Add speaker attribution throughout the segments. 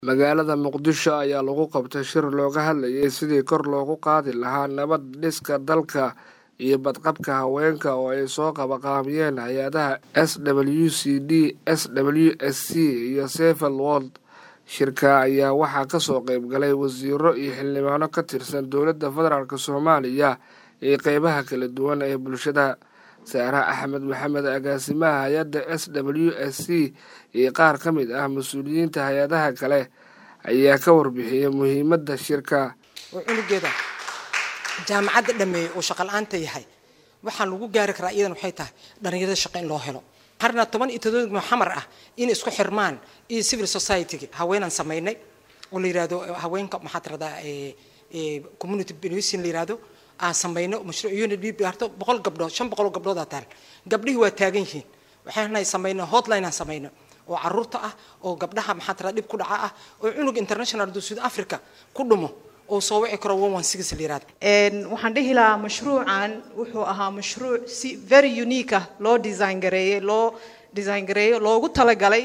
Speaker 1: magaalada muqdisho ayaa lagu qabtay shir looga hadlayay sidii kor loogu qaadi lahaa nabad dhiska dalka iyo badqabka haweenka oo ay soo qabaqaabiyeen hay-adaha s w c d s w s c iyo sefel wold shirka ayaa waxaa kasoo qeyb galay wasiiro iyo xildhibaano ka tirsan dowladda federaalk soomaaliya iyo qeybaha kala duwan ee bulshada saare axmed maxamed agaasimaha hay-adda s w s c iyo qaar ka mid ah mas-uuliyiinta hay-adaha kale ayaa ka warbixiyay muhiimadda shirka
Speaker 2: oo cunugeeda jaamacadda dhameeyey oo shaqala-aanta yahay waxaan lagu gaari karaa iyadan waxay tahay dhalinyarada shaqo in loo helo qarna toban iyo todoba muxamar ah in isku xirmaan iyo civil society-ga haweenaan samaynay oo la yihahdo haweenka maxaa tiradaa community benusin la yihahdo aan samayno mashruuc unit harto boqol gabdhood shan boqol oo gabdhoodaa taal gabdhihii waa taagan yihiin waxaanay samayno hotline aan samayno oo caruurta ah oo gabdhaha maxaa tiradaa dhib ku dhaca ah oo cunug international do south africa ku dhumo oo soo wici karo one one six la yihahdo
Speaker 3: waxaan dhihi lahaa mashruucan wuxuu ahaa mashruuc si very unique ah loo design gareeyey loo design gareeyo loogu talagalay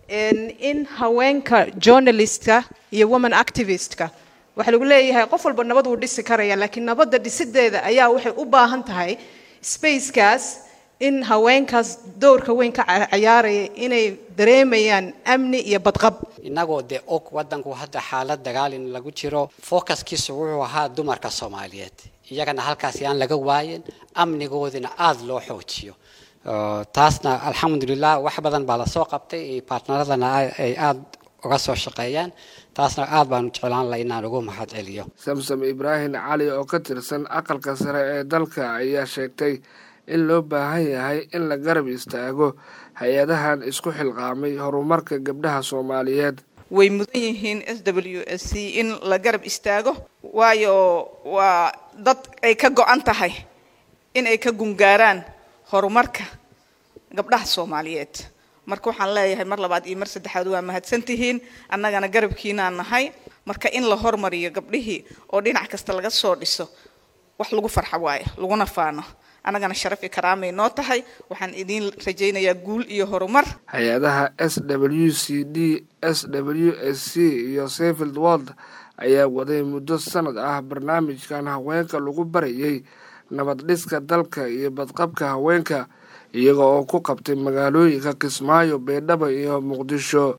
Speaker 3: in haweenka journalistka iyo woman activistka waxaa lagu leeyahay qof walba nabad wuu dhisi karaya laakiin nabadda dhisideeda ayaa waxay u baahan tahay spacekaas in haweenkaas dowrka weyn ka cayaaraya inay dareemayaan amni iyo badqab
Speaker 4: innagoo dee og waddanku hadda xaalad dagaalin lagu jiro focuskiisu wuxuu ahaa dumarka soomaaliyeed iyagana halkaas yaan laga waayin amnigoodina aada loo xoojiyo taasna alxamdulilah wax badan baa lasoo qabtay baartnaradana ay aada uga soo shaqeeyaan taasna aad baanu jeclaan laha inaan ugu mahad celiyo
Speaker 1: samsam ibraahim cali oo ka tirsan aqalka sare ee dalka ayaa sheegtay in loo baahan yahay in la garab istaago hay-adahan isku xilqaamay horumarka gabdhaha soomaaliyeed
Speaker 5: way mudan yihiin s w s c in la garab istaago waayo waa dad ay ka go-an tahay in ay ka gungaaraan horumarka gabdhaha soomaaliyeed marka waxaan leeyahay mar labaad iyo mar saddexaad waa mahadsan tihiin annagana garabkiinaan nahay marka in la hormariyo gabdhihii oo dhinac kasta laga soo dhiso wax lagu farxa waayo laguna faano annagana sharaf iyo karaamay noo tahay waxaan idiin rajaynayaa guul iyo horumar
Speaker 1: hay-adaha s w c d s w s c iyo sefield wold ayaa waday muddo sanad ah barnaamijkan haweenka lagu barayay nabad dhiska dalka iyo badqabka haweenka iyaga oo ku qabtay magaalooyinka kismaayo baydhabo iyo muqdisho